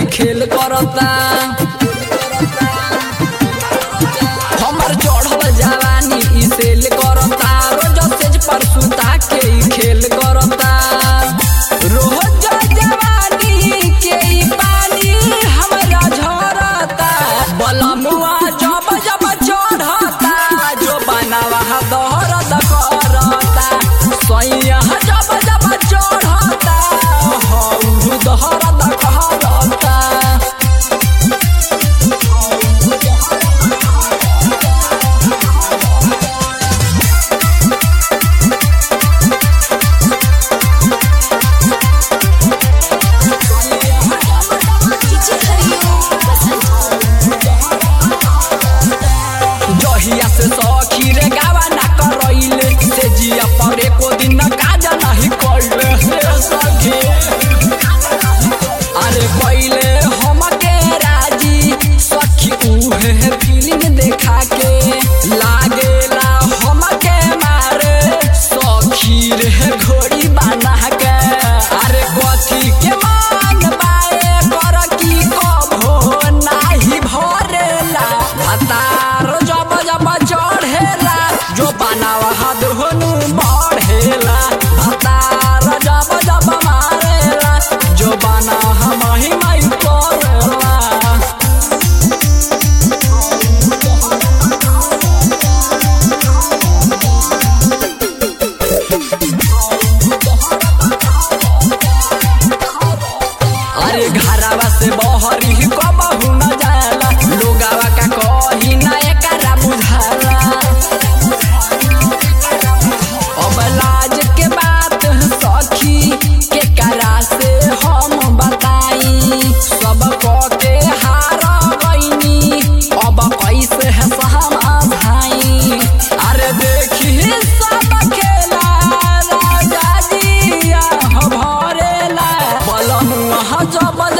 खेल करता हमर चढ़ल जवानी ई सेल करता रोज सेज पर सुता के ई खेल करता रोज जवानी के ई पानी हमरा झरता बलमुआ जब जब चढ़ता जो बनावा दहरत करता सैया जब जब चढ़ता हौ दहरत करता जहिया से सखी रे गावा ना करैले से जिया पर एको दिन न काजा नहीं करले हे सखी अरे पहिले हमके राजी सखी उहे फिल्म देखा के लागेला हमके मारे सखी रे घोड़ी बना के अरे कथी के मान बाए कर की कभो नाही भरेला हतार जब जब चढ़ेला जो बनावा हाथ होनु बढ़ेला हतार जब जब मारेला जो बना हम ही माई करेला अरे घरवा से बहरी कबहू न जाला लोगावा का कही ना एकरा बुझाला अब लाज के बात सखी के करा से हम बताई सब क के हार गईनी अब कैसे है सहमा भाई अरे देखी सब खेला राजा जिया भरेला बलमुआ जब